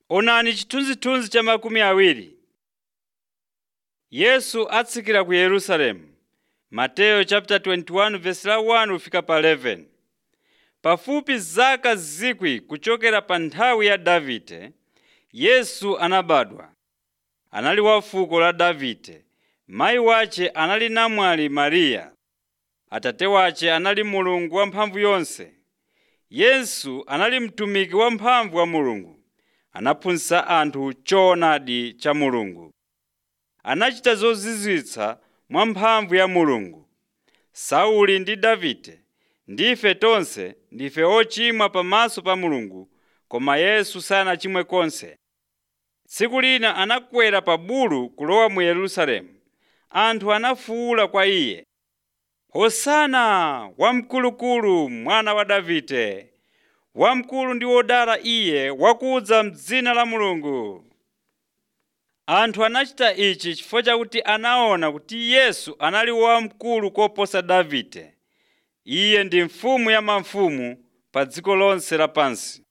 Onani chithunzithunzi cha makumi awiri. Yesu atsikira ku Yerusalemu. Mateyu chapter 21 verse la 1 kufika pa 11. Pafupi zaka zikwi kuchokera pa nthawi ya Davide, Yesu anabadwa. Anali wa fuko la Davide. Mayi wace anali namwali Mariya. Atate wace anali Mulungu wamphamvu yonse. Yesu anali mtumiki wamphamvu wa Mulungu. Anaphunzitsa anthu choonadi cha Mulungu. Anachita zozizwitsa mwa mphamvu ya Mulungu. Sauli ndi Davide ndife tonse ndife ochimwa pamaso pa Mulungu, koma Yesu sanachimwe konse. Tsiku lina anakwera pa bulu kulowa mu Yerusalemu. Anthu anafuwula kwa iye, Hosana wamkulukulu mwana wa Davide! Wamkulu ndi wodala iye wakudza m'dzina la Mulungu. Anthu anachita ichi chifukwa chakuti anaona kuti Yesu anali wamkulu koposa Davide. Iye ndi mfumu ya mafumu pa dziko lonse lapansi.